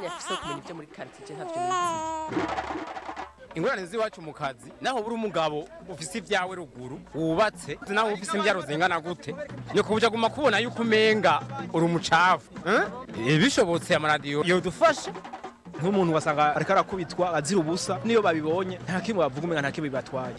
mwanya afise wo kumenya ibyo muri quartier ntavyo nizi ingorane z'iwacu mu kazi naho buri umugabo ufise ibyawe ruguru wubatse naho ufise imbyaro zingana gute ni kubuja guma kubona yuko umenga uri umucafu eh? bishobotse amaradiyo yodufasha nk'umuntu wasanga ariko arakubitwa azira ubusa niyo babibonye nta kimwe bavuga umenga nta kimwe bibatwaye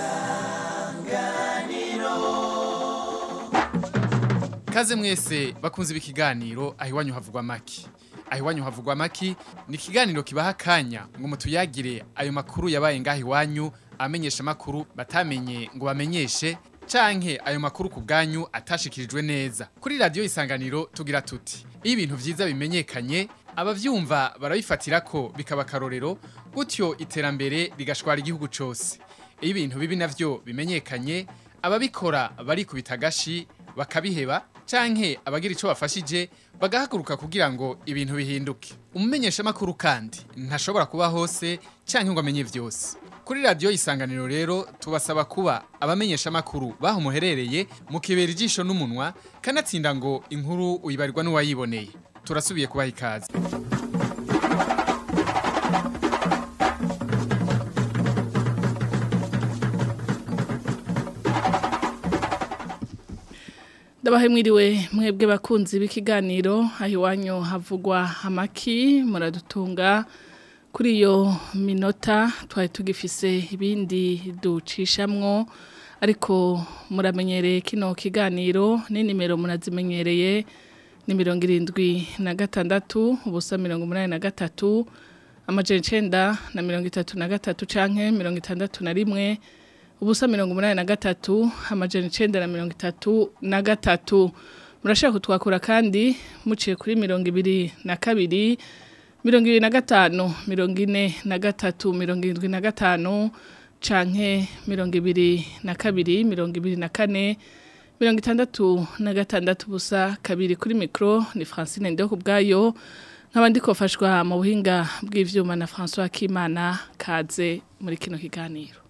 Kaze mwese bakunze ibi kiganiro aho iwanyu havugwa maki. Aho iwanyu havugwa maki ni ikiganiro kibaha akanya ngo mutuyagire ayo makuru yabaye ngaho iwanyu amenyesha makuru batamenye ngo bamenyeshe canke ayo makuru ku bwanyu atashikirijwe neza. Kuri radio isanganiro tugira tuti. Iyo ibintu vyiza bimenyekanye abavyumva barabifatira ko bikaba karorero gutyo iterambere rigashwara igihugu cose. Iyo ibintu bibi navyo bimenyekanye ababikora barikubita agashi bakabiheba canke abagira ico bafashije bagahaguruka kugira ngo ibintu bihinduke umumenyesha makuru kandi ntashobora kuba hose canke ngo amenye vyose kuri radio isanganiro rero tubasaba kuba abamenyesha makuru baho muherereye mukibera ijisho n'umunwa kanatsinda ngo inkuru uyibarirwa n'uwayiboneye turasubiye kubaha ikaze ndabahe mwiriwe mwebwe bakunzi b'ikiganiro aho iwanyu havugwa amaki muradutunga kuri iyo minota twari tugifise ibindi ducishamwo ariko muramenyereye kino kiganiro ni nimero murazimenyereye ni mirongo irindwi na gatandatu ubusa mirongo umunani na gatatu amajana icenda na mirongo itatu na gatatu canke mirongo itandatu na rimwe ubusa mirongo umunani na gatatu amajana icenda na mirongo itatu na gatatu murashaka kutwakura kandi muciye kuri mirongo ibiri na kabiri mirongo ibiri na gatanu mirongo ine na gatatu mirongo irindwi na gatanu canke mirongo ibiri na kabiri mirongo ibiri na kane mirongo itandatu na gatandatu ubusa kabiri kuri mikro ni francine ndeho kubwayo nkaba ndikofashwa mu buhinga bw'ivyuma na François Kimana kaze muri kino kiganiro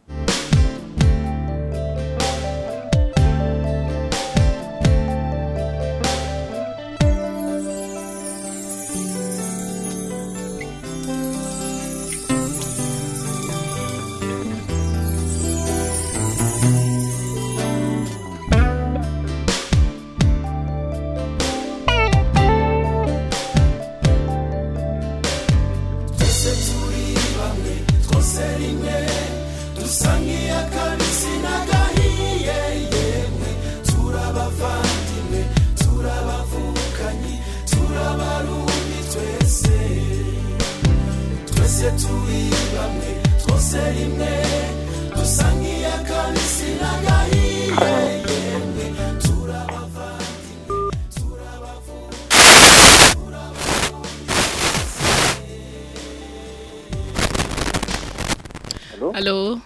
Halo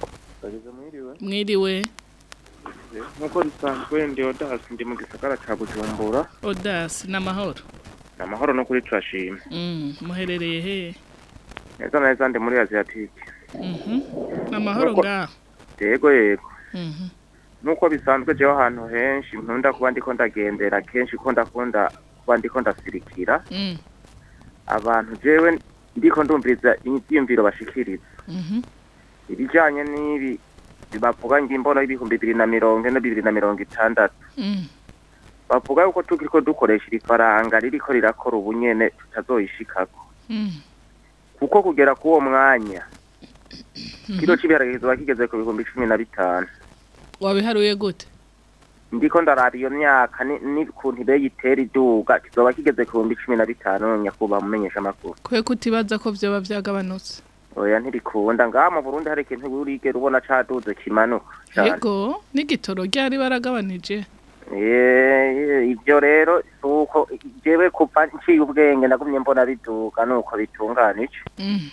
mwiriwe nkuko bisanzwe ndi odasi ndi mu gisagara ca bujumbura Odas n'amahoro ni amahoro no kuri turashima mm muherereye he neza na neza ndi muri asiatike mhm n'amahoro Nuko- ngaho yego yego mhm nuko bisanzwe jewe ahantu henshi nkunda kuba ndiko ndagendera kenshi ko ndakunda kuba ndiko ndasirikira mm abantu jewe ndiko ndumviriza ivyiyumviro bashikiriza mhm ibijanye n'ibi bavuga ngo imbono y'ibihumbi bibiri na mirongo ine bibiri na mirongo itandatu mm bavuga yuko tukiriko dukoresha iri faranga ririko rirakora ubunyene tutazoyishikako mm kuko kugera k'uwo mwanya kilo c'ibiharage kizoba kigeze ku bihumbi cumi na bitanu wabiharuye gute ndiko ndaraba iyo myaka ni- n'ukuntu ibe yitera iduga kizoba kigeze ku bihumbi cumi na bitanu nyakubahwa mumenyesha amakuru kwe kutibaza ko vyoba vyagabanutse oya ntirikunda ngaha mu burundi hari ikintu urigera ubona caduze kimanuka cane yego n'igitoro ryari baragabanije Eh, ivyo rero suko jewe kuva nciye ubwenge nagumye mbona biduga nuko bitunganije Mm.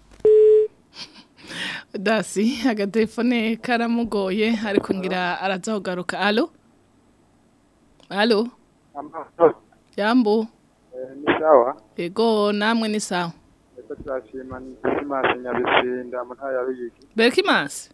dasi agatelefone karamugoye ariko ngira araza kugaruka alo alo yambu ni sawa yego namwe ni sawa eko turashima ni disimasi nyabisinda mu ntara ya ruyigi berkimasi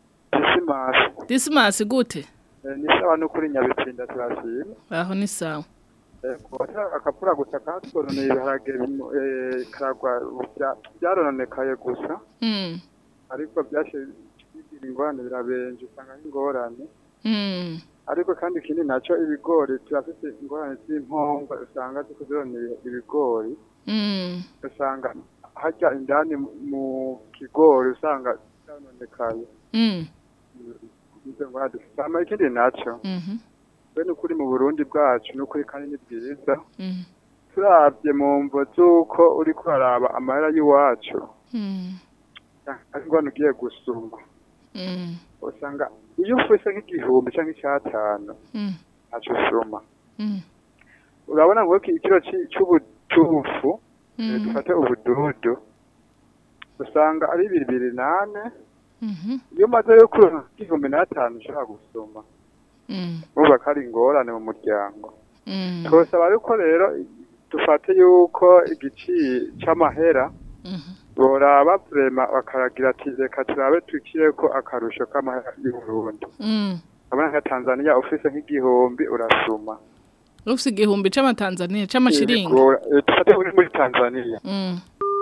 disimasi disimasi gute Eh, ni sawa n'ukuri nyabisinda turashima aho ni sawa kubata akapura gusa katwononeye ibiharage bimu- eh, karagwa bya- byarononekaye gusa Mm. ariko byashe bigira ingorane birabenje usanga ari ingorane Mm. ariko kandi ikindi nacyo ibigori turafite ingorane z'impombo usanga ziko zironeye ibigori Mm. usanga hajya indani mu- mu kigori usanga byanonekaye Mm. izo ngorane dufite hama ikindi nacyo Mhm. bene ukuri mu burundi bwacu n'ukuri kandi ni bwiza Mm. turabye mu mvo z'uko uri kuraraba amahera y'iwacu Mm. ari ngwano ugiye gusumba Mm. usanga iyo ufise nk'igihumbi cyangwa icyatanu Mm. ntacyo usuma Mm. urabona ngo iki- ikiro ci- c'ubutufu eh, Mm. dufate ubududu usanga ari bibiri nane Mhm. iyo umaze yo kuronka igihumbi n'atanu ushobora gusuma Mm. urumva ko ari ingorane mu muryango Mm. twosaba yuko rero dufate yuko igiciro c'amahera Mhm. boraba vrema bakaragira ati reka turabe tukireko akarusho k'amahera y'uburundi Mm. abona nka tanzania ufise nk'igihumbi urasuma Ufise igihumbi c'amatanzania c'amashiringi. Yego, eh, dufate uri muri tanzania Mm.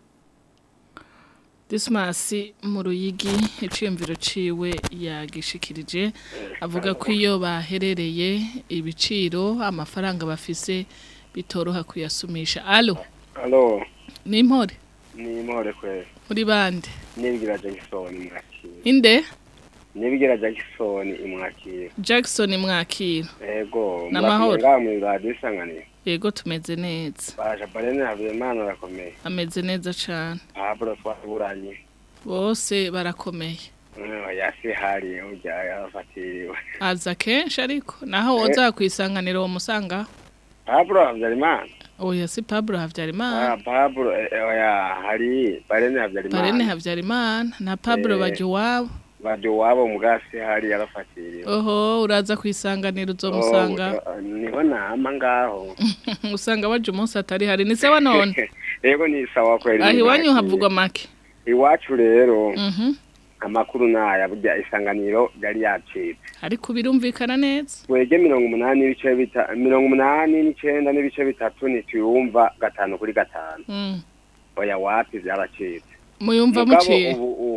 Dismas mu ruyigi iciyumviro ciwe yagishikirije avuga ko iyo baherereye ibiciro amafaranga bafise bitoroha kuyasumisha. Allo, Alo, ni impore ni impore kweli. muri bande. Nibigira Jackson imwakira. Inde? Nibigira Jackson imwakira. Jackson mwakira. Ego, N'amahoro. ngaha muri radio isanganiro. Yego tumeze neza. Baje barene Habimana arakomeye. Ameze neza cane. Pablo twaburanye. Bose barakomeye. Eh, yasi hari ujya yafatiriwe. Aza kenshi ariko naho woza kwisanganira uwo musanga. Pablo Habyarimana. Oya si Pablo Havyarimana. Ah, Pablo eh, eh, oya hari barene Habyarimana. Barene Havyarimana na Pablo Eh. baje wabo. Baje wabo mugasi hari yarafatiriwe. Oho uraza kwisanganira uzomusanga. Oh, eh, niho nama ngaho. Usanga waje umunsi atari hari ni sawa none. Ego ni sawa kweli. Aho iwanyu nimwakire. havugwa make. Iwacu rero. Mhm. amakuru naya burya isanganiro yari yacitse Ariko birumvikana neza. twege mirongo umunani n'ibice bita mirongo umunani n'icenda n'ibice bitatu ntituyumva gatanu kuri gatanu Mm. oya wapi vyaracitse Muyumva Mugabo muciye. ubu u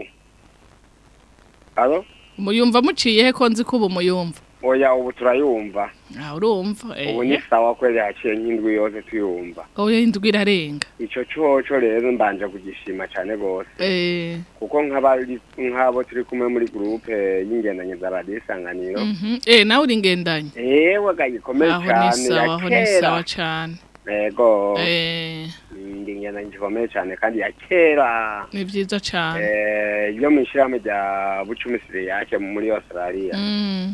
alo Muyumva muciye he konzi kubu muyumva. oya ubu turayumva Ah urumva. ubu ni Eh. sawa kweli haciye nk'indwi yose tuyumva Oya indwi irarenga. ico coco rero mbanje kugishima cane gose Eh. kuko nk'abari nk'abo turi kumwe muri groupe y'ingendanye za radiyo isanganiro Mhm. Eh nawe uri ngendanye. ewe gagikomeye Aho ni cane sawa, ya aho ni sawa kera cane. ego Eh. ndi ingendanye gikomeye cane kandi ya kera Ni vyiza cane. eh yo mwishirahamwe rya bucumi siriyake muri australia Mm.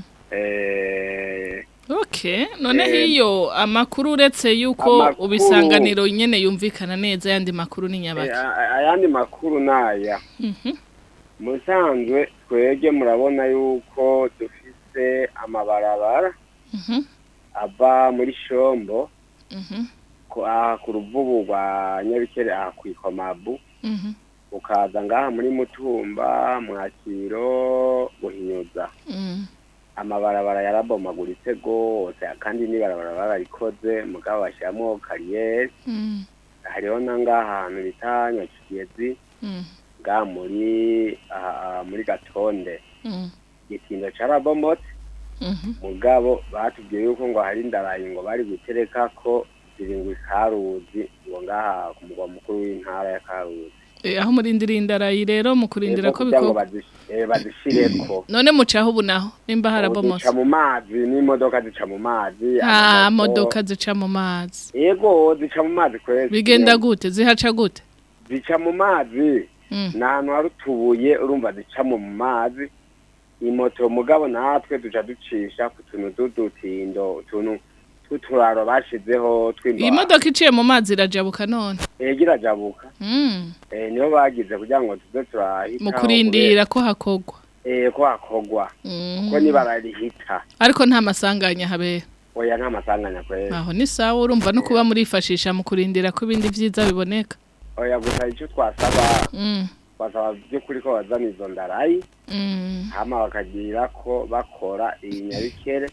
eh Okay, none Eh, hiyo amakuru uretse yuko amakuru- ubisanganiro nyene yumvikana neza yandi makuru ni eh, nyabaki. a- ayandi makuru naya Mhm. musanzwe twege murabona yuko dufise amabarabara Mhm. ava muri shombo Mhm. ku aha ku ruvubu rwa nyabikere aha kwikomabu Mhm. ukaza ngaha muri mutumba mwakiro buhinyuza Mm. amabarabara yarabomaguritse gose kandi n'ibarabara bararikoze mugabo bashyiramo kariyeri Mm. hariho na ngaha ahantu bita nyakigezi Mm. ngaha muri aha muri gatonde Mm. igitindo carabomotse Mhm. mugabo batubwiye yuko ngo hari indarayi ngo bari gutereka ko zirindwi karuzi ngo ngaha ku mugwa mukuru w'intara ya karuzi Eh, aho murindira indarayi rero mu kurindira Ego ko kugira ngo bikorwa. bazish- eh, bazishireko None mucaho ubu naho nimba zica harabomotse. mu mazi n'imodoka zica mu mazi Ah, amamoto. modoka zica mu mazi. Ego zica mu mazi kwezi. Bigenda gute? Zihaca gute? Zica mu mazi. Mm. Ni ahantu hari utubuye urumva zica mu mazi. Imoto mugabo natwe duca ducisha ku tuntu tw'udutindo utuntu tw'uturaro bashizeho tw'imbaho. Iyi modoka iciye mu mazi irajabuka none. Ego irajabuka. Mm. Eh niho bagize kugira ngo tuze turahita. Mu kurindira ko hakogwa. Eh ko hakogwa. Mm. Ko nibararihita. Ariko nta masanganya habera. Oya nta masanganya kwezi. Aho ni sawa urumva no kuba murifashisha mu kurindira ko ibindi vyiza biboneka. Oya gusa icyo twasaba Mm. twasaba by'ukuri ko bazana izo ndarayi Mm. hama bakagira ko bakora iyi nyabikere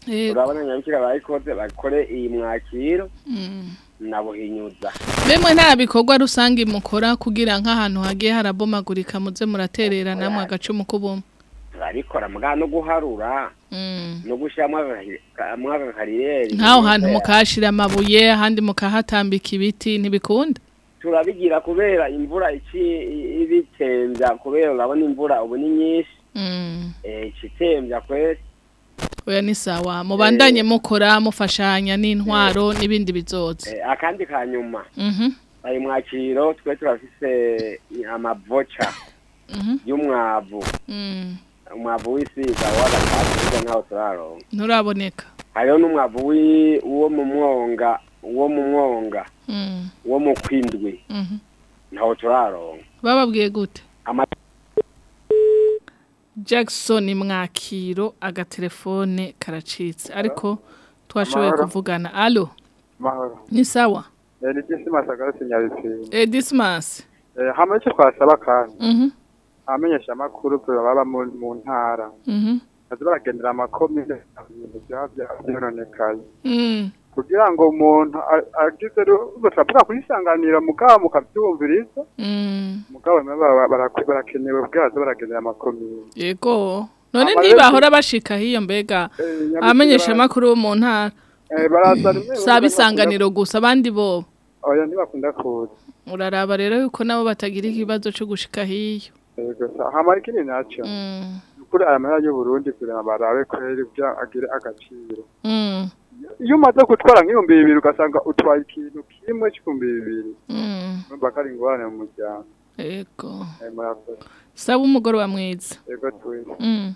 Yego. urabona nyabikira bayikoze bakore iyi mwakiro Mm. na buhinyuza Bemwe nta bikorwa rusange mukora kugira nk'ahantu hagiye harabomagurika muze muraterera namwe agacumu k'ubumwe. barabikora mugabo no guharura Mm. no gushyiramo aka kariyeri Nk'aho hantu mukahashira amabuye ahandi mukahatambika ibiti ntibikunda. turabigira kubera imvura iki ibitembya kubera urabona imvura ubu ni nyinshi Mm. eh, ikitembya kwese Oya ni sawa mubandanye mukora mufashanya n'intwaro n'ibindi bizoza. Eh, akandi ka nyuma Mhm. ayo mwakiro twe turafise amavoca Mhm. y'umwavu Mm. umwavu w'isiga w'agatatu ntaho turaronka Nturaboneka. hariho n'umwavu wi- wo mu mwonga wo mu mwonga Mm. wo mu kwindwi Mhm. ntaho turaronka Bababwiye gute? Ama- Jackson mwakiro agatelefone karacitse ariko twashoboye Amahoro. kuvugana. Allo, mahoro ni sawa? Eh, ni Dismas agarutse Nyabitsinda Eh Dismas. Eh, hama icyo twasaba kandi Mhm. abamenyesha amakuru baba mu mu ntara Mhm. baza baragendera amakomine ibintu byaba bya- byononekaye Mm. kugira ngo umuntu a- agize rugo turavuga kuyisanganira mugabo mukabyumviriza Mm. mugabo nabo bara- bara- barakenewe bwazo baragendera amakomine Yego. None Ama ntibahora bashika hiyo mbega Eh, Nyabitsinda abamenyesha bara- amakuru bo mu ntara. eh, baraza rimwe Saba isanganiro gusa abandi bo. oya ntibakunda kuza Uraraba rero yuko nabo batagira ikibazo cyo gushika hiyo. yego sa hama ikindi naco Mm. kuri aya mahera y'u Burundi kugira ngo barabe kweri bya agire agaciro Mm. iyo umaze gutwara nk'ibihumbi bibiri ugasanga utwaye ikintu kimwe cy'ibihumbi bibiri Mm. urumva ko ari ingorane mu muryango Yego. Eh, murakoze Saba umugoroba mwiza. yego twese Mm.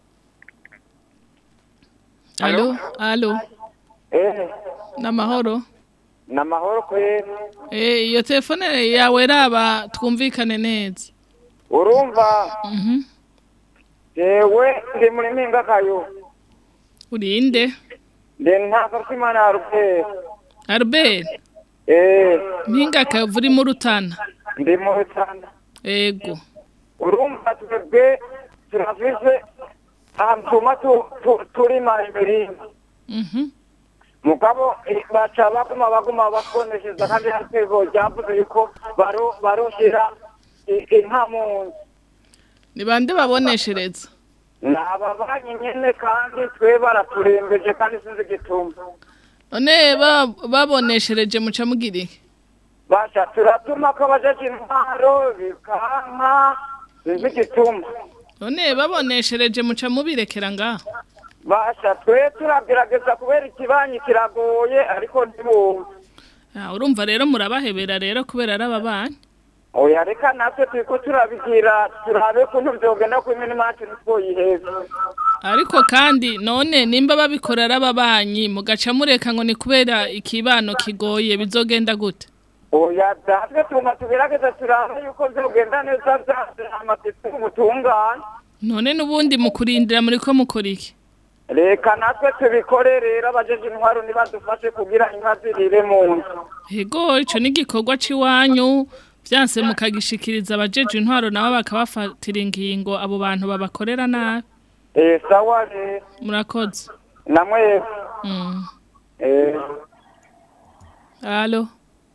Allo, allo. Eh, Namahoro. namahoro kweri. Eh, iyo telefone yawe raba twumvikane neza. Urumva, Mhm. jewe ndi muri mpinga kayo. Urinde? Ndi ntaza kwimana Albert. Albert, Eh, mpinga kavuri mu rutana. ndi mu Rutana. Ego. Urumva twebwe turafise ahantu tuma tu- tu- turima imirima. Mhm. mugabo eh, baca baguma baguma bakoneshereza kandi hatego ryavuze yuko baro baroshira i- inka mu nzu Ni bande baboneshereza? ni ababanyi nyene kandi twe baraturembeje kandi sinzi igituma None ba- baboneshereje muca mugira iki? basha turatuma ko bajeje intwaro bikanka sinzi igituma None baboneshereje muca mubirekera ngaho. basha twe turagerageza kubera ikibanyi kiragoye ariko ntibumve Ah, urumva rero murabahebera rero kubera ari ababanyi. oya reka natwe turiko turabigira turabe kuntu vyogenda ku imirima yacu ntitwoyiheza Ariko kandi none nimba babikora ari ababanyi mugaca mureka ngo ni kubera ikibano kigoye bizogenda gute? oya natwe tuma tugerageza turabe yuko vyogenda neza vyase amatisi ubutungane None nubundi mukurindira muri ko mukora iki? reka natwe tubikore rero abajeje intwaro nibadufashe kugira inka zirire mu nzu Ego ico ni igikorwa ciwanyu vyanse mukagishikiriza abajeje intwaro nabo bakabafatira ingingo abo bantu babakorera nabi. eh sawa rero Murakoze. namwe Mm. eh Allo.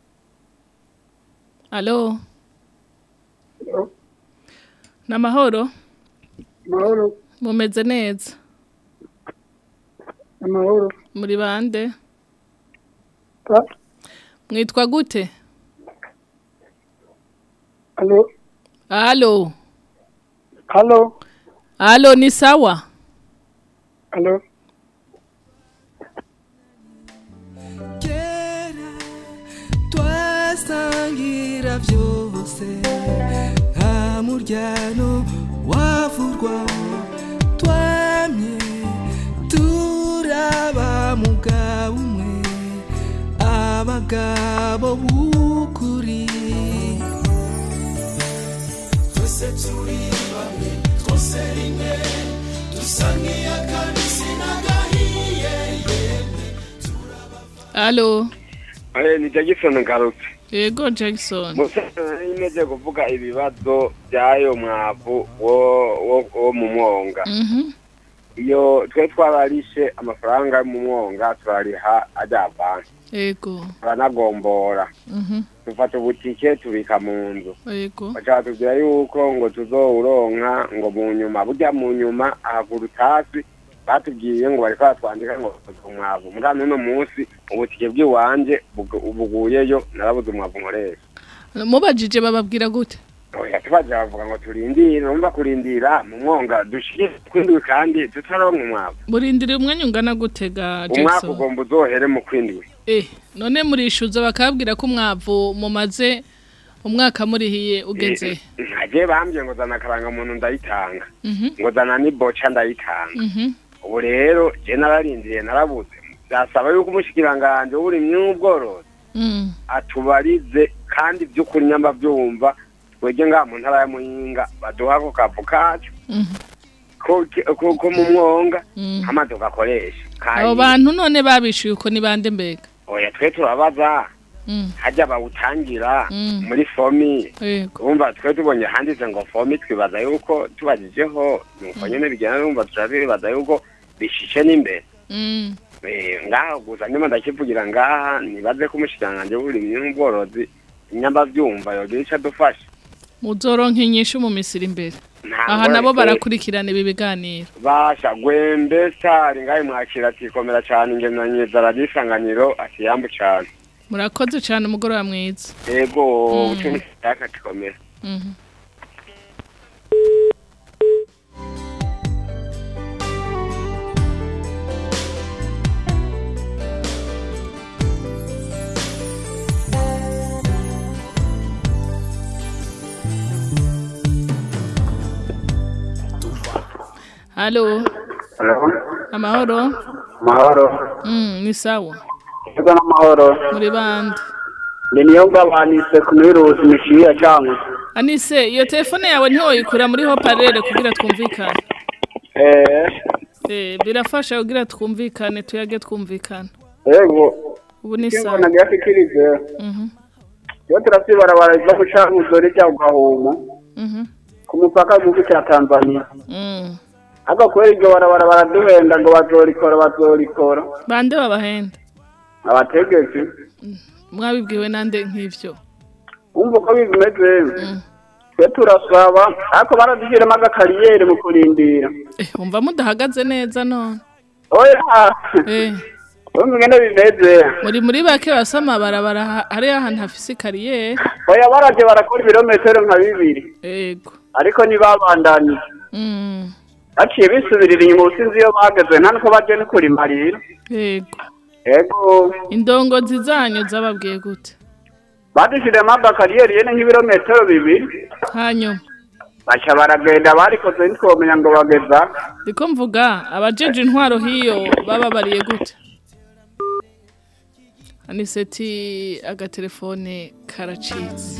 Allo. Namahoro amahoro mumeze neza amahoro muri bande Ta- mwitwa gute alo Allo. alo Allo ni sawa? alo kera twasangira byose nta muryano wavurwa twamye turaba mugabo umwe abagabo b'ukuri twese turi bamwe twose rimwe dusa nk'iy'akabisi n'agahiye yemwe Allo. Eh, ni Jackson ngarutse Ego Jackson. musa imeze kuvuga ibibazo by'ayo mwavu wo wo wo mu mwonga Mhm. iyo twe twabarishe amafaranga yo mu mwonga turariha ajya banki Ego. turanagombora Mhm. dufata ubutike tubika mu nzu Ego. bashaka tubwira yuko ngo tuzowuronka ngo mu nyuma burya mu nyuma ahagura utasi batubwiye ngo bariko batwandika ngo bakoze umwavu muri uno munsi ubutike bw'iwanje bugu- buguyeyo narabuze umwavu nkoresha Mubajije bababwira gute? oya tubaje bavuga ngo turindire numva kurindira mu mwonga dushire kwindwi kandi tutaronka umwavu Murindire umwanya ungana gutega umwaka Jackson. ugomba uzohere mu kwindwi Eh, none murishuza bakabwira ko umwavu mumaze umwaka murihiye ugeze. ntagiye bambwiye ngo zana akaranga muntu ndayitanga Mhm. ngo zana n'iboca ndayitanga Mhm. ubu rero je nararindiriye narabuze byasaba yuko umushikiranganje w'uburimyi n'ubworozi Mm. atubarize kandi by'ukuri nyamba byumva twege ngaha mu ntara ya muyinga baduha ako kavu kacu Mhm. ko ko- ko mu mwonga Mm. amazi ugakoresha Abo bantu none babishuye uko ni bande mbega? oya twe turabaza Mm. hajya bawutangira Mm. muri fomi Yego. urumva twe tubonye handitse ngo fomi twibaza yuko tubajijeho nuko nyene bigenda numva turabibaza yuko bishishe n'imbere Mm. Eh, ngaha gusa ndimo ndakivugira ngaha nibaze ko umushikiranganji w'uburimyi n'ubworozi nyamba vyumva yogira ico adufasha Muzoronka inyishu mu misiri imbere. Nta Aha nabo ngorane. barakurikirana ibi biganiro. basha gwembe sari ngahe mwakira atikomera cane ingenanye zaradisanganiro ati yambu cane Murakoze cyane umugoroba mwiza. ego Mm. ucumi yakakikomera Mhm. Halo, amahoro? mahoro Mm, ni sawa. ego n'amahoro Muri bande. ni niyo ngabanise ku miruzi mishiya cyangwa Anise, iyo telefone yawe ntiwoyikura muri hoparere kugira twumvikane. eh Eh, birafasha kugira twumvikane, tuyage twumvikana. ego Ubu ni kingo sawa. nagashikirize Mhm. iyo turasibarabara zo gucankuzo rijya gahuma Mhm. ku mupaka w'igihugu cya tanzania Mm. ariko kubera iryo barabara baraduhenda ngo bazorikora bazorikora Bande babahenda. abategetsi Mwabibwiwe nande nk'ivyo. umva uko bimeze twe turasaba ariko baradushyiramo agakariyeri mu kurindira Eh, umva mudahagaze neza none. oya Eh. umva ingene bimeze Muri muri bake basama barabara ha- hari ahantu hafise kariyeri. oya baraje barakora ibirometero nka bibiri Ego. ariko ntibabandanije Mm. baciye bisubirira inyuma ubusinzi iyo bageze nta nuko baje no kurimarira Ego. ego Indongozi zanyu zababwiye gute? badushiriyemo agakariyeri yene nk'ibirometero bibiri Hanyuma. baca baragenda barikoze ntitwomenya ngo bageza Ndiko mvuga abajeje intwaro hiyo bababariye gute? Aniseti agatelefone karacitse.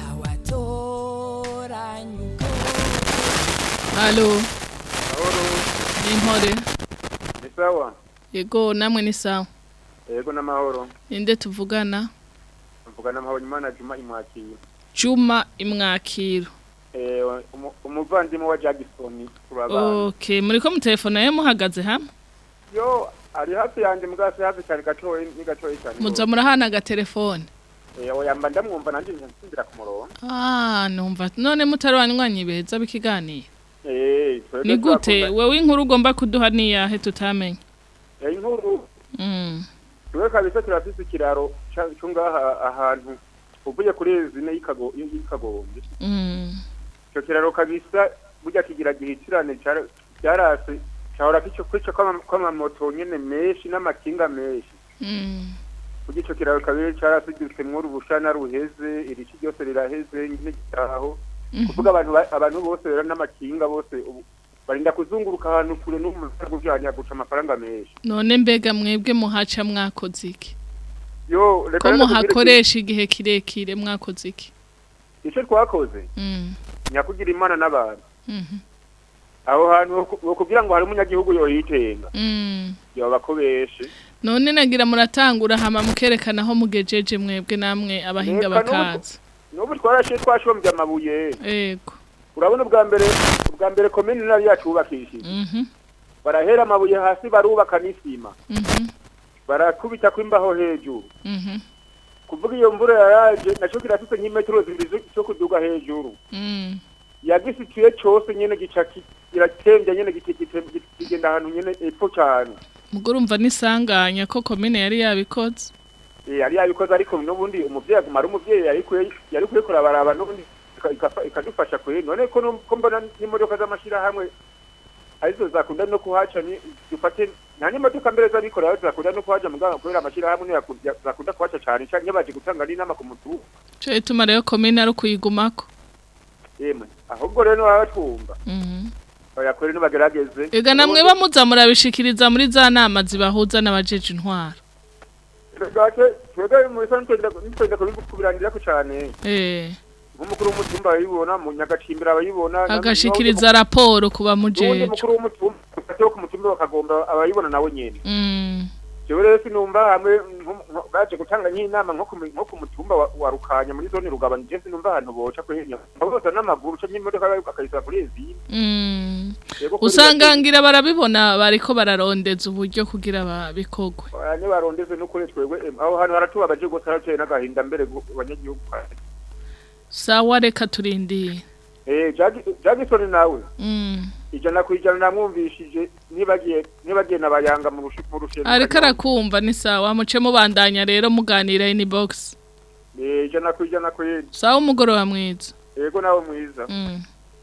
Halo. Ni impore. ni sawa Yego namwe ni sawa. yego n'amahoro Inde tuvugana? mvuga n'amahoro imana juma imwakira Juma imwakiro. Eh, umu- umuvandimwe wa jagisoni turabana Okay, muriko mu telefone ye muhagaze hamwe? yo ari hafi yanjye mugasi hafi cyane gatoyi ni gatoyi cyane Muza murahana agatelefone. Eh, oya mba ndamwumva nanjye nsindira ku murongo Ah, numva none mutarwanywanyi beza bikiganira. Eh, twebwe Ni gute turakunda- wewe inkuru ugomba kuduha niyahe tutamenye? Eh, inkuru Mm. twe kabisa turafise ikiraro ca- co ngaha ahantu uvuye kuri zine y'ikago y'ikagombye Mm. ico kiraro kabisa burya kigira gihitirane cara- cyarase cahora kico kwico kw'ama- kw'amamoto nyene menshi n'amakinga menshi Mm. burya ico kiraro kabiri carasigitsemwo urubushana ruheze irici ryose riraheze nyine gitaho Mhm. kuvuga abantu ba- abantu bose rero n'amakinga bose ubu barinda kuzunguruka ahantu kure n'umusaga ujanye guca amafaranga menshi None mbega mwebwe muhaca mwakoze iki? yo reka Ko rero tubwire muhakoresha igihe kirekire mwakoze iki? iki- ico twakoze Mm. nyakugira imana n'abantu Mhm. aho hantu kugira ngo hari umunyagihugu yoyitenga Mm. yoba ko benshi None nagira muratangura hama mukerekana aho mugejeje mwebwe namwe abahinga Reka n'ubu- bakaza. n'ubu twarashiye twashombye amabuye Ego. urabona ubwa mbere ubwa mbere komini nayo yacu wubakishije Mhm. barahera amabuye hasi barubaka n'isima Mhm. barakubita kw'imbaho hejuru Mhm. kuvuga iyo mvura yaraje naco kirafise nk'imetero zibiri zo- zo kuduga hejuru Mm. yagisituye cose nyene gica ki- kiratembye nyene gite- gite- gite- kigenda ahantu nyene epfo cane Mugo urumva nisanganya ko komine yari yabikoze. Eh, yari yabikoze ariko n'ubundi umuvyeyi aguma ari umuvyeyi yari kwe yari kwe kurabaraba n'ubundi ika- ikafa- ikadufasha kwe none ko nu- ko mbona n'imodoka z'amashirahamwe arizo zakunda no kuhaca ni dufate nta n'imodoka mbere z'abikorera zakunda no kuhaca muganga kubera amashirahamwe niyo yaku- ya- zakunda kuhaca cane canke baje gutanga n'inama ku mutu Cyo ituma rero komine ari kuyigumako. yemwe ahubwo rero baba batwumva Mhm. bayakore nibagerageze Ega namwe bamuza murabishikiriza muri za nama zibahuza n'abajeje intwaro. Gake twebwe mu bisanzwe nitwenda kubirangirirako cane Eh. nk'umukuru w'umutumba arayibona mu nyagacimbira abayibona Agashikiriza raporo kuba ubundi mujeje. mukuru w'umutumba wo ku mutumba bakagomba abayibona nawe nyene Mm. jewe rero sinumva hamwe nko- nko- baje gutanga nk'inama nko ku- nko ku mutumba wa- wa rukanya muri zone rugabanya je sinumva ahantu boca kwenya boza n'amaguru canke imodoka bakayisaba kuri ezine Mm. Yego, kuri Usanga ngira barabibona bariko bararondeza uburyo kugira babikogwe. Oya, nibarondeze n'ukuri twebwe em, aho hantu haratubabaje gose harateye n'agahinda mbere gu- abanyagihugu Sawa reka turindiye. Eh, Jagi- Jackson nawe Mm. ijana ku ijana namwumvishije nibagiye nibagiye nabayanga mu rushi- mu rushengero Ariko arakumva ni sawa muce mubandanya rero muganira in box. Eh, ijana ku ijana ku yindi Sawa umugoroba mwiza. yego nawe mwiza Mm.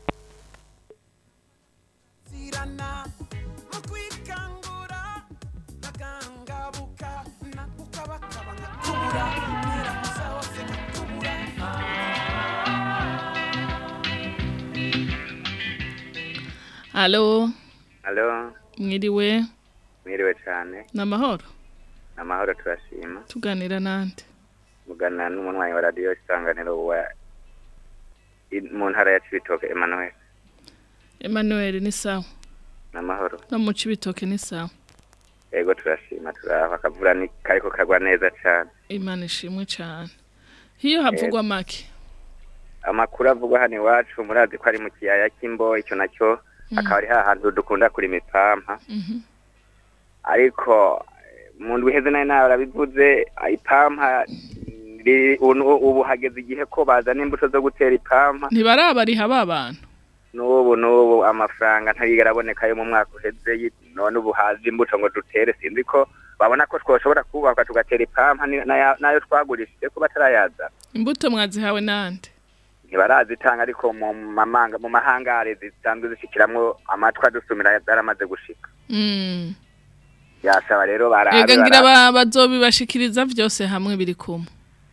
Allo, Halo, mwiriwe, mwiriwe cyane. namahoro. Amahoro turashima. Tuganira nande. Mugana n'umunwanyi wa radio isanganiro wa i- mu ntara ya Cibitoke Emmanuel. Emmanuel ni sawa. Namahoro. No mu cibitoke ni sawa. Ego turashima turaha akavura ni kariko kagwa neza cyane. Imana ishimwe cyane. Hiyo havugwa make. Amakuru avugwa hano iwacu murazi ko ari mu kiyaya cy'imbo icyo nacyo akaba ari hahantu dukunda kurima ipampa. Mhm. Ariko eh, mu ndwi iheze nayo nawe arabivuze ipampa riri- ubu ubu hageze igihe ko bazana imbuto zo gutera ipampa Ntibarabariha ba bantu. n'ubu n'ubu amafaranga ntayigera aboneka yo mu mwaka uheze yi- none ubu haje imbuto ngo dutere sinzi ko babona ko twoshobora kubaka tugatera ipampa ni- n'aya- n'ayo twagurishije ko batarayaza Imbuto mwazihawe nande. ntibarazitanga ariko mu mamanga mu mahangare zisanzwe zishikiramwo amatwi adusumira zaramaze gushika Mm. yasaba rero barabe Ega ngira barabe. ba- bazobibashikiriza vyose hamwe biri kumwe.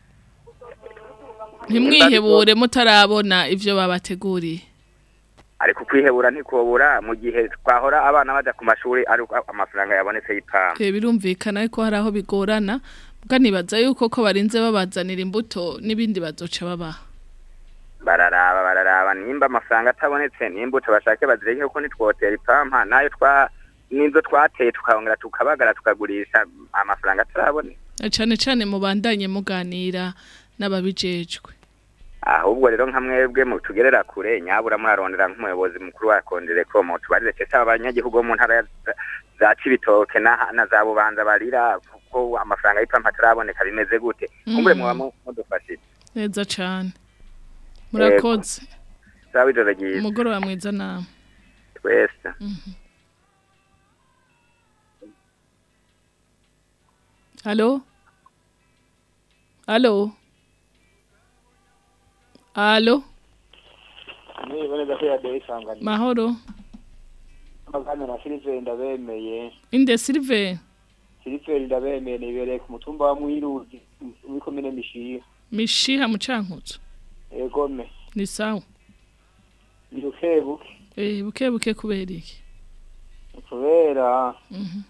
Ntimwihebure mutarabona ivyo babateguriye. ariko kwihebura ntikobura mu gihe twahora abana baja ku mashuri ariko amafaranga yabonetse y'ipampa Eh birumvikana ariko hari aho bigorana. Bwa nibaza yuko ko barinze babazanira imbuto n'ibindi bazoca babaha. bararaba bararaba nimba amafaranga atabonetse nimbuto bashake bazireke kuko nitwotera ipampa nayo twa nizo twateye tukongera tukabagara tukagurisha amafaranga ataraboneka Na cane cane mubandanye muganira n'ababijejwe. ahubwo rero nka mwebwe mutugerera kure nyabura murarondera nk'umuyobozi mukuru wa kondere ko mutubarire cese abanyagihugu bo mu ntara ya- za- za cibitoke na, na za bubanza barira kuko amafaranga y'ipampa ataraboneka bimeze gute kumbure Mm. muba mu- mudufashije Neza cane. Murakoze. sawa ijoro ryiza Umugoroba mwiza nawe. twese Allo? Allo? Allo? niboneza ko yaduha isanganiro Mahoro? amagana na siliveri ndabemeye Inde Silve? siliveri ndabemeye nibereye ku mutumba wa mwiruzi muri komine mishiha Mishiha mucankuzo. egome Ni sawa. ni bukebuke Eh buke buke kubera iki? kubera Mhm.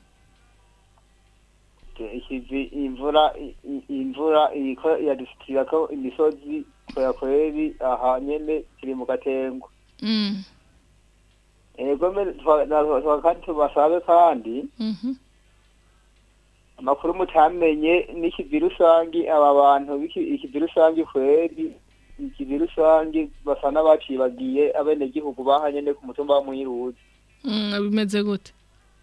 ikivi imvura i- i- imvura iriko yadusitirako imisozi kwera kweri aha nyene turi mu gatengo Mm. egome twa- na- twa- kandi tubasabe kandi Mhm. amakuru mutamenye n'ikivi rusangi aba bantu b'iki- ikivi rusangi kweri ikivi rusangi basa n'abacibagiye abenegihugu bahanyene ku mutumba wa mwiruzi Mm bimeze gute?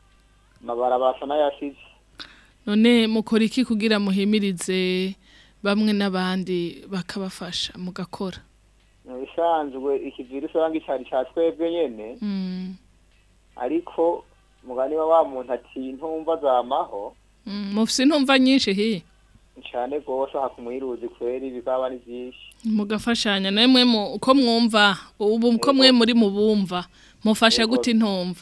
amabarabara asa n'ayashize none mukora iki kugira muhimirize bamwe n'abandi bakabafasha mugakora mu bisanzwe ikivi rusange cyari cya twebwe nyene Mm, ariko mugani wa wa muntu ati ntumva zamaho mm, mufise intumva nyinshi hi cyane rwose aha kumwiruzi kweri bikaba ni byinshi mugafashanya namwe mu- uko mwumva ubu uko mwe muri mubumva mufasha Yego. gute intumva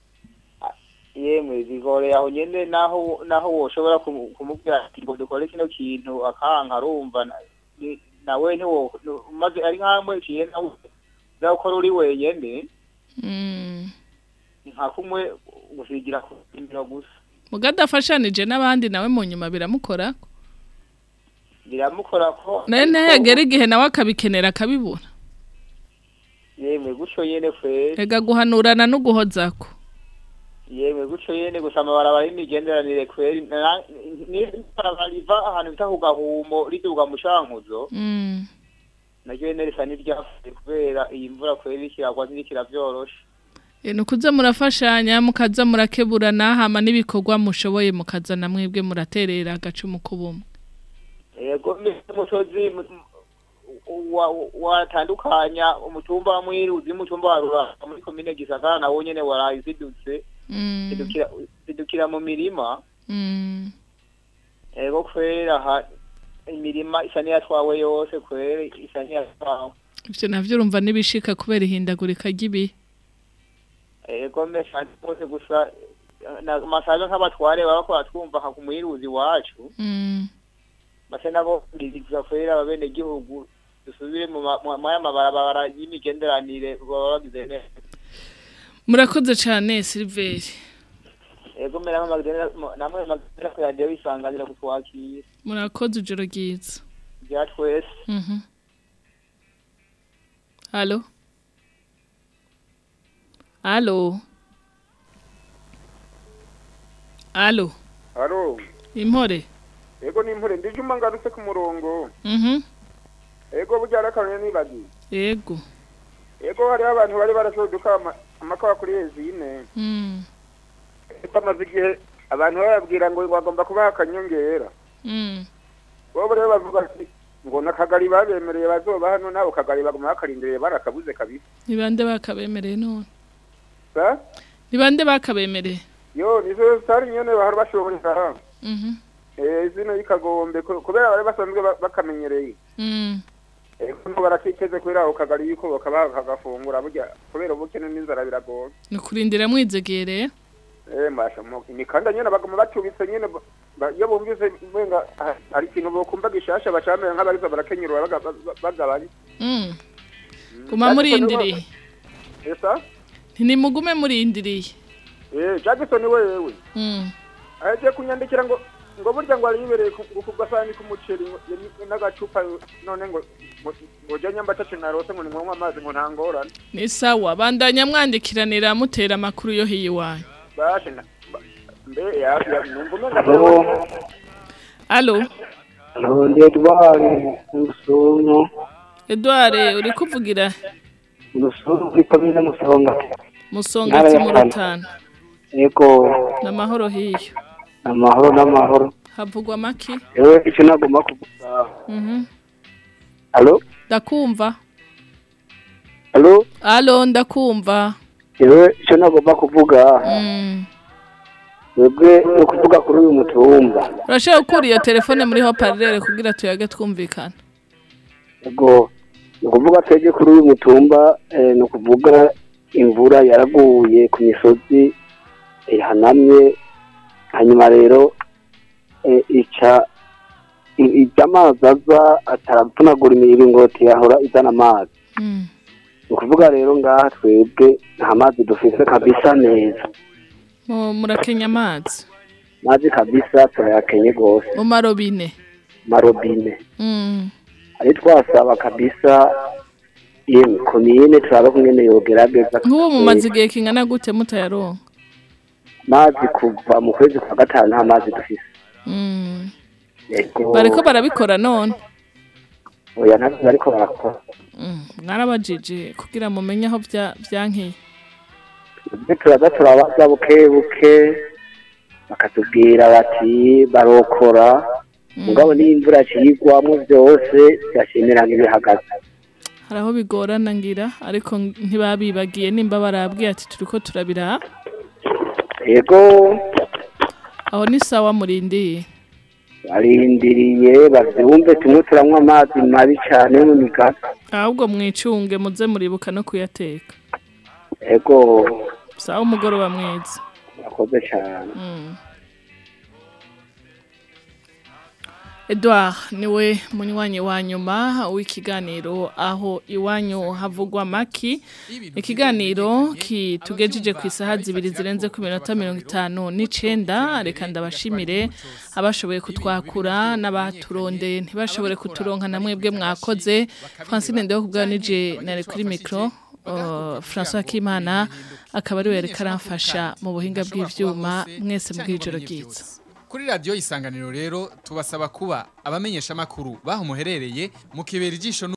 yemwe bigoreye aho nyene naho naho woshobora kumu- kumubwira ati ngo dukore kino kintu akanka arumva na- ni- nawe ntiwo nu- maze ari nkamwe kiye nawe uzakora uri wenyene Mm. nka kumwe gusigira ku imiro gusa mugadafashanije n'abandi nawe mu nyuma biramukora biramukora ko nawe ntayagera igihe nawe akabikenera akabibura yemwe gutyo nyene kweri ega guhanurana no guhozako yemwe gutyo nyene gusa amabarabara y'imigenderanire kweri na- ni- n'ibarabara riva ahantu bita ku gahumo riduga mu cankuzo Mm. naryo nyene risa n'iryafuye kubera iyi mvura kweri ikiragwa ntirikira vyoroshe E, nukuza murafashanya mukaza murakeburana hama n'ibikorwa mushoboye mukaza na mwebwe muraterera agacumu k'ubumwe yego umusozi wa- watandukanya umutumba wa mwiruzi n'umutumba wa ruranga muri komine gisagara nawo nyene waraye uzidutse Mm. zidukira- zidukira mu mirima Mm. yego kwera aha imirima isa n'iyatwawe yose kwera isa n'iyatwawe ivyo navyo urumva nibishika kubera ihindagurika ry'ibihe yego mesha rwose gusa na- masaga nk'abatware baba bakora twumva nka ku mwiruzi wacu Mm. base nabo ndiriza kwera abene gihugu dusubire mu ma- mu maya mabarabara y'imigenderanire baba bagize neza murakoze cane Silveri yego mera nk'amagdena namwe magdena ko yagiye bisanganira kutwakira murakoze ijoro ryiza bya twese Mhm. Allo Allo Allo haro Impore ego ni impore ndije uma ngarutse ku murongo Mhm ego burya arakarone nibagiye Yego ego hariho abantu bari barashoduka ama- amakawa kuri ezine Mm bamaze igihe abantu bababwira ngo bagomba kubaha akanyongera Mm bo rero bavuga ati ngo nakagari babemereye bazoba hano nabo kagari baguma bakarindiriye barakabuze kabisa Nibande bakabemereye none sa Nibande bakabemereye yo nizo sitari nyene bahora bashobora Mhm eh zino y'ikagombe ku- kubera bari basanzwe ba- bakamenyereye Mm ego no barakiteze kubera ako kagari yuko bakabaha kagafungura burya kubera ubukene n'inzara biragoye Nukurindira mwizegere eh mbasha mu imikanda nyene baguma bacubitse nyene ba- ba- iyo bumvise mwenga ah, hari ikintu bokumva gishasha bacamera nk'abarizo barakenyurwa baga- ba- bagabanye Mm Guma murindiriye esa Ntimugume murindiriye eh Jackson wewe Mm aje kunyandikira ngo ngo burya ngo aribereye ku ku gasani k'umuceri ngo- yari- n'agacupa none ngo ngo- ngo jya nyamba tacu narose ngo nimwe amazi ngo ntangorane Ni sawa bandanya mwandikiranira mutera amakuru yo hiyi wanyu bashe na ba- mbe ya ya numva umenga Allo ndi edward musungu Edouard uri kuvugira musungu kuri komine musonga musongati mu rutana yego n'amahoro hiyo amahoro n'amahoro havugwa maki yewe icyo nagomba kuvuga Mhm alo ndakumva alo Allo ndakumva yewe icyo nagomba kuvuga Mm webwe ni ukuvuga kuri uyu mutumba Urashaka gukura iyo telefone muri ho parlere kugira tuyage twumvikana yego ni ukuvuga twebwe kuri uyu mutumba eh, ni ukuvuga imvura yaraguye ku misozi ihanamye hanyuma rero eh, ica i- ijya amazi aza ataravunagura imiringoti yahora izana amazi Mm ni ukuvuga rero ngaha twebwe nta mazi dufise kabisa neza Mu- murakenya amazi mazi kabisa turayakenye rwose mu marobine marobine Mm ari twasaba kabisa yemwe komine turaba kumwene yogerageza nk'ubu mumaze igihe kingana gute mutayaronka mazi kuva mu kwezi kwa gatanu nta mazi dufise Mm yego bariko barabikora none oya ntabwo bariko barakora Mm mwarabajije kugira mumenye aho bya byankiye ibyo turaza turabaza buke buke bakatubwira bati barokora mugabo niyo imvura cigwamwo byose byashimira nk'ibihagaze hari aho bigorana ngira ariko ntibabibagiye nimba barabwiye ati turiko turabira yego aho ni sawa murindiye barindiriye bavyumve tumwe turanywa amazi mabi cane yo mu migaga ahubwo mwicunge muze muribuka no kuyateka yego sawa umugoroba mwiza murakoze cane Mm. Edouard niwe munywanyi wa nyuma w'ikiganiro aho iwanyu havugwa maki ikiganiro kitugejeje ku isaha zibiri zirenze ku minota mirongo itanu n'icenda reka ndabashimire abashoboye kutwakura n'abaturondeye ntibashobore kuturonka na mwebwe mwakoze Francine Ndeho kubwa nije nari kuri micro uh, François Kimana akaba ari we yareka aramfasha mu buhinga bw'ivyuma mwese mbw'ijoro ryiza Kuri radio isanganiro rero tubasaba kuba abamenyesha makuru baho muherereye mukibera ijisho